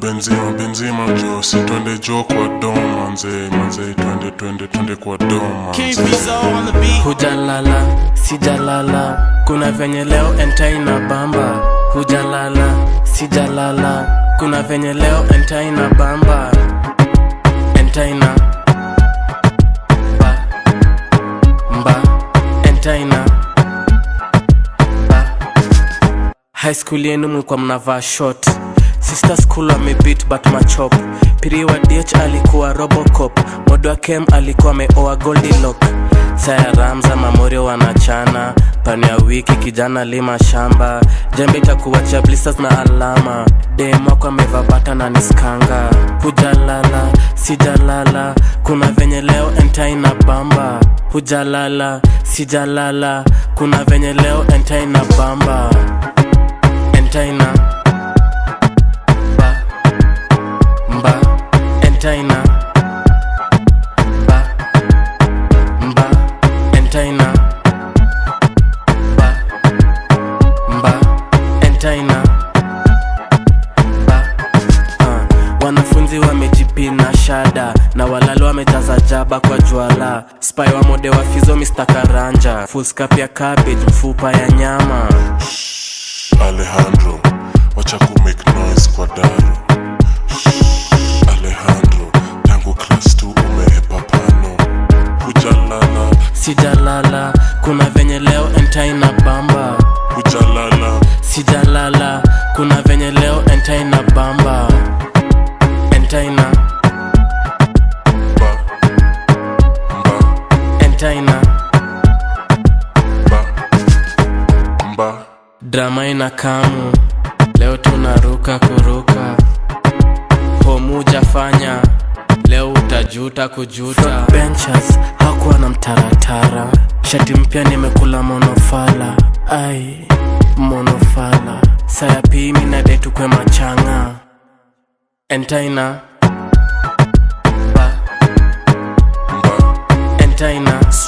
benzima benzima jo si twende jo kwa dom manze manze twende twende twende kwa dom King manze Fizo on the beat. hujalala sijalala kuna venye leo entai na bamba hujalala sijalala kuna venye leo entai na bamba entai na ba mba entai na ba high school yenu mlikuwa mnavaa short sister school amebit but machop piri wa dh alikuwa robocop modo wa kem alikuwa ameoa goldilock saya ramza mamorio wanachana pani ya wiki kijana lima shamba jembe itakuwachia blisters na alama demwako ameva bata na niskanga hujalala sijalala kuna venye leo entai na bamba hujalala sijalala kuna venye leo entai na bamba entaina ba mba entaina ba mba entaina ba mba entaina ba uh, wanafunzi wamejipina shada na walalo wamejaza jaba kwa jwala spy wa mode wa fizo Mr. karanja fuskap ya cabbage mfupa ya nyama alejandro wacha ku make noise kwa daro Shh, alejandro tangu class 2 umehepa pano hujalala sijalala kuna venye leo entai na bamba hujalala sijalala kuna venye leo entai na bamba entai na ba mba entai na ba mba drama ina kamu leo tunaruka kuruka homuja fanya leo utajuta kujuta benchers hakuwa na mtaratara shati mpya nimekula monofala ai monofala saya pimi na detu kwe machanga entaina ba mba entaina